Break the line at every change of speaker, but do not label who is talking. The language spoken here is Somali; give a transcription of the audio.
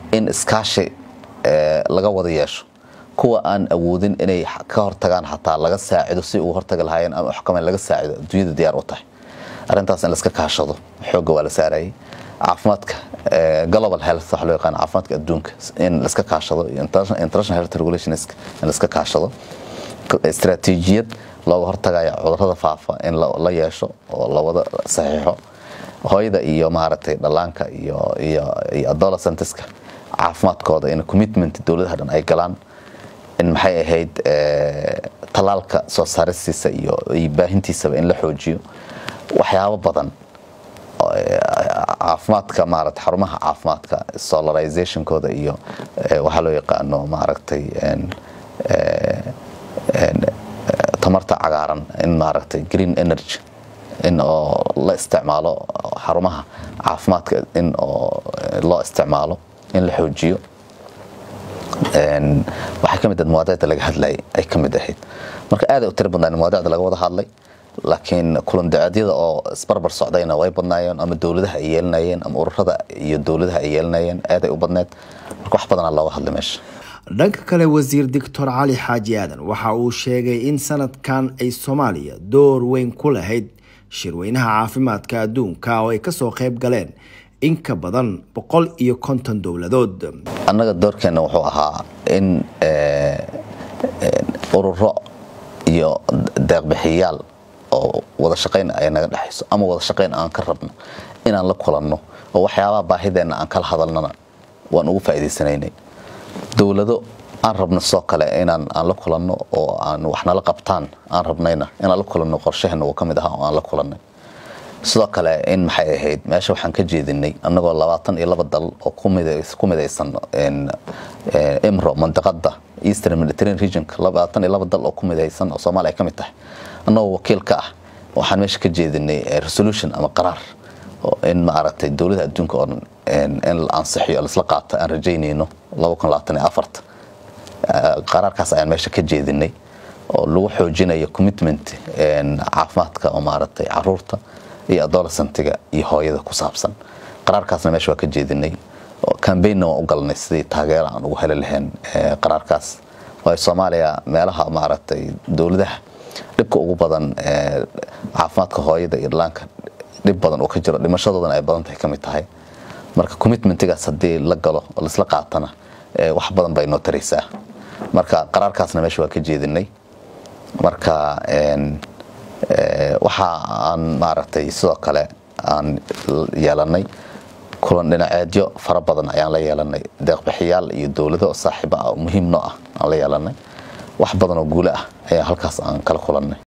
in iskaashi laga wada yeesho kuwa aan awoodin inay ka hortagaan xataa laga saacido si uu hortagi lahaayeen ama xukaman laga saacido adduunyada diyaar u tahay arrintaas in laska kaashado xoogga waa la saarayay caafimaadka global health waxa loo yaqaan caafimaadka adduunka in laska kaashado international health regulations in laska kaashado istaraatiijiyad looga hortagaya cudurrada faafa in la yeesho oo la wada saxiixo hooyada iyo maaragtay dhallaanka iyo iyo iyo adolescentiska caafimaadkooda in commitment dowladaha dhan ay galaan in maxay ahayd tallaalka soo saaristiisa iyo baahintiisaba in la xoojiyo waxyaabo badan caafimaadka maaragtay xarumaha caafimaadka solarizationkooda iyo waxaa loo yaqaano maaragtay tamarta cagaaran in maaragtay green energy in oo la isticmaalo xarumaha caafimaadka in oo loo isticmaalo in la xoojiyo waxay ka mid ahayd mawaadicda laga hadlayay ay ka mid ahayd marka aad ay u tiri badnaan mawaadicda laga wada hadlay laakiin kulan dacadyada oo isbarbar socdayna way badnaayeen ama dowladaha ay yeelanayeen ama ururada iyo dowladaha ay yeelanayeen aad ay u badneed marka wax badanaa looga hadlay meesha
dhanka kale wasiir doctor cali xaaji aadan waxa uu sheegay in sanadkan ay soomaaliya door weyn ku lahayd shirweynaha caafimaadka adduunka oo ay kasoo qayb galeen in ka badan boqol iyo konton dowladood
annaga doorkeenna wuxuu ahaa in ururo iyo deeqbixiyaal oo wada shaqayn ay naga dhexayso ama wada shaqayn aan ka rabno inaan la kulanno oo waxyaabaha baahideenna aan kala hadalnana waan ugu faa'iidaysanaynay dowlado aan rabno sidoo kale inaan aan la kulanno oo aan waxnala qabtaan aan rabnayna inaan la kulanno qorshaheena uu ka mid ahaa oo aan la kulannay sidoo kale in maxay ahayd meesha waxaan ka jeedinay annagoo labaatan iyo laba dal oo ku midaysan imro mandiqada eastern mediterranean regionka labaatan iyo laba dal oo ku midaysan oo soomaaliya ka mid tahay annagoo wakiil ka ah waxaan meesha ka jeedinay resolution ama qaraar in maaragtay dowlada adduunka oo dhan in la ansixiyo laisla qaato aan rajaynayno laba kun labaatan iyo afarta qaraarkaas ayaan meesha ka jeedinay oo lagu xoojinayo commitment caafimaadka oo maaragtay caruurta iyo adolescentiga iyo hooyada ku saabsan qaraarkaasna meesha waa ka jeedinay cambaynna waan u galnay sidii taageero aan ugu heli lahayn qaraarkaas waayo soomaaliya meelaha maaragtay dowladaha dhibka ugu badan caafimaadka hooyada iyo dhallaanka dhib badan uu ka jiro dhimashadoodana ay badan tahay ka mid tahay marka commitmentigaas haddii la galo oo laisla qaatana wax badan bay noo taraysaa marka qaraarkaasna meesha waa ka jeedinay marka waxa aan maaragtay sidoo kale aan yeelanay kulan dhinaceedyo fara badan ayaan la yeelanay deeqbixiyaal iyo dowlado saaxiibo ah oo muhiim noo ah aan la yeelanay wax badan oo guule ah ayaa halkaas aan kala kulannay